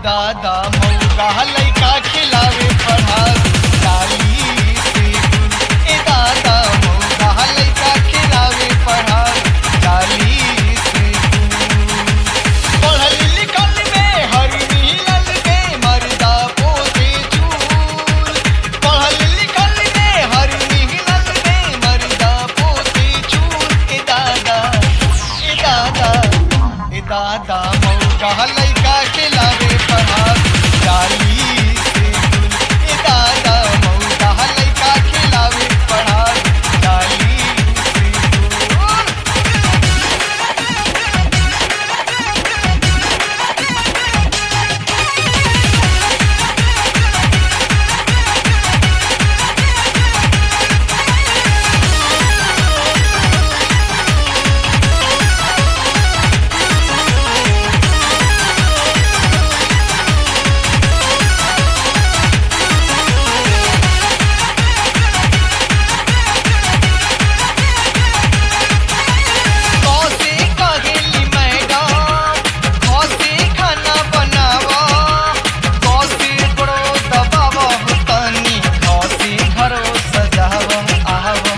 दादा मौका लइका खिलावे पढ़ावे डाली से गुल ए दादा मौका लइका खिलावे पढ़ावे डाली से गुल पढ़ल लिखल में हर मिलल में मर्दा पोते चूल पढ़ल लिखल में हर मिलल में मर्दा पोते चूल ए दादा ए दादा ए दादा मौका लइका खिलावे पढ़ावे डाली से गुल ए दादा मौका लइका खिलावे पढ़ावे डाली से गुल कौसे कहेली मैडम कौसे खाना बनावा कौसे बड़ो दबावा तनी कौसे घरो सजावा आवा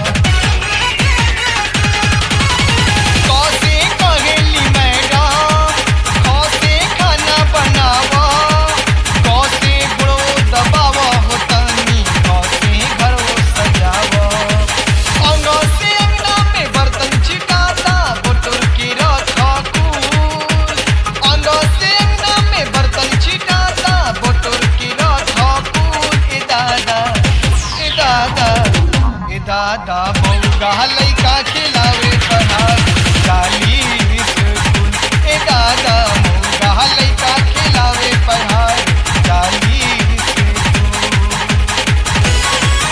कौसे कहेली मैडम कौसे खाना बनावा कौसे बड़ो दबावा तनी कौसे घरो सजावा अंगो से अंगना में बर्तन छिटाता बोतल के रखा कूल अंगो से अंगना में बर्तन छिटाता बोतल के रखा कूल ए दादा ए दादा ए दादा मौगा लइका खिलावे पढ़ावे डाली स्कूल ए दादा मौगा लइका खिलावे पढ़ावे डाली स्कूल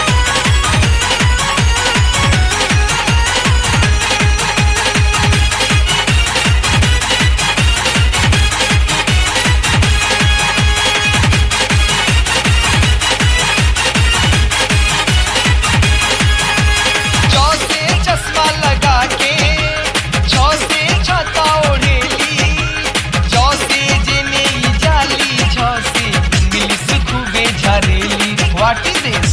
जौ से चश्मा लगा के जौ से छता ओढ़ेली जौ से जेने ई जाली जौ से इंग्लिश खूबे झरेली व्हाट इज दिस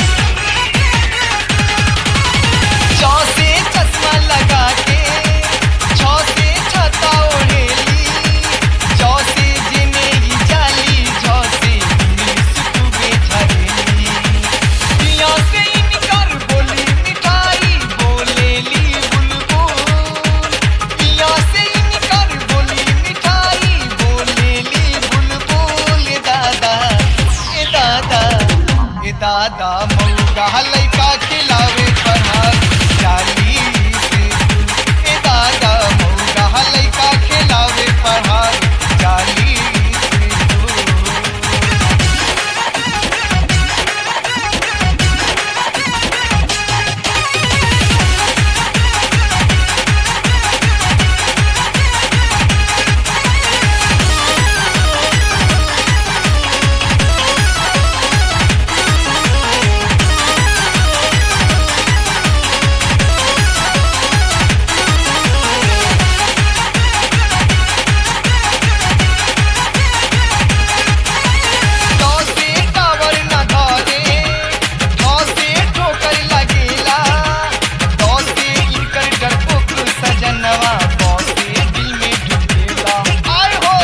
जौ से चश्मा लगा के जौ से छता ओढ़ेली जौ से जेने ई जाली जौ से इंग्लिश खूबे झरेली दिया से इनकर बोली मिठाई बोलेली बुलबुल दिया से इनकर बोली मिठाई बोलेली बुलबुल ए दादा ए दादा ए दादा मौका लइका खिलावे पढ़ावे डाली से गुल ए दादा मौका लइका खिलावे पढ़ावे डाली से गुल कौसे टावर न धरे कौसे ठोकर लगेला कौसे इनकर डरपोक सजनवा कौसे दिल में ढुकेला आय हो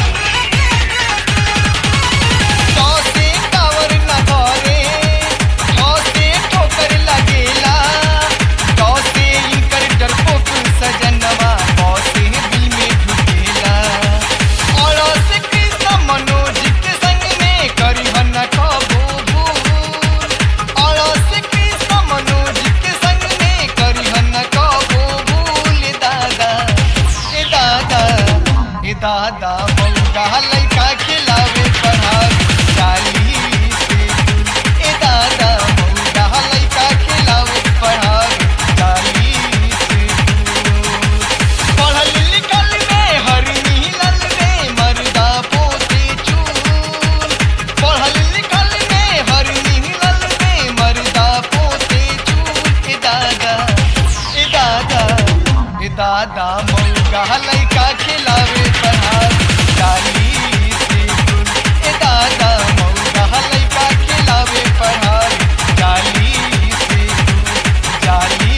कौसे टावर न धरे कौसे ठोकर लगेला कौसे इनकर डरपोक सजनवा कौसे दिल में ढुकेला और से कृष्ण मनोज के संग में करी हन कबो भूल और से कृष्ण मनोज के संग में करी हन कबो भूल ए दादा ए दादा ए दादा मौका लइका खिलावे पढ़ावे डाली से गुल ए दादा मौका लइका खिलावे पढ़ावे डाली से गुल पढ़ल लिखल में हर मिलल में मर्दा पोते चूल पढ़ल लिखल में हर मिलल में मर्दा पोते चूल ए दादा ए दादा ए दादा मौका लइका खिलावे पढ़ावे डाली से गुल ए दादा मौगा लइका खिलावे पढ़ाई जाली से जाली